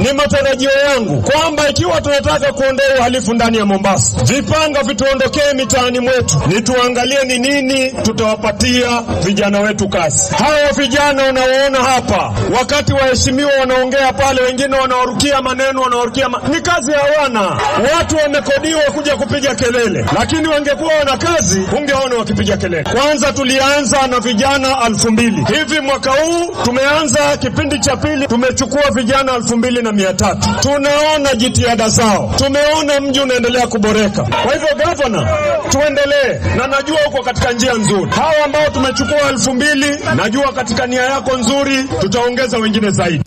ni matarajio yangu kwamba ikiwa tunataka kuondoa uhalifu ndani ya Mombasa, vipanga vituondokee mitaani mwetu, ni tuangalie ni nini tutawapatia vijana wetu kazi. Hawa vijana unaoona hapa, wakati waheshimiwa wanaongea pale, wengine wanawarukia maneno, wanawarukia ma... ni kazi hawana. Watu wamekodiwa kuja kupiga kelele, lakini wangekuwa wana kazi, ungeona wakipiga kelele. Kwanza tulianza na vijana alfu mbili hivi, mwaka huu tumeanza kipindi cha pili, tumechukua vijana elfu mbili na mia tatu. Tunaona jitihada zao, tumeona mji unaendelea kuboreka. Kwa hivyo, gavana, tuendelee, na najua uko katika njia nzuri. Hawa ambao tumechukua elfu mbili, najua katika nia yako nzuri, tutaongeza wengine zaidi.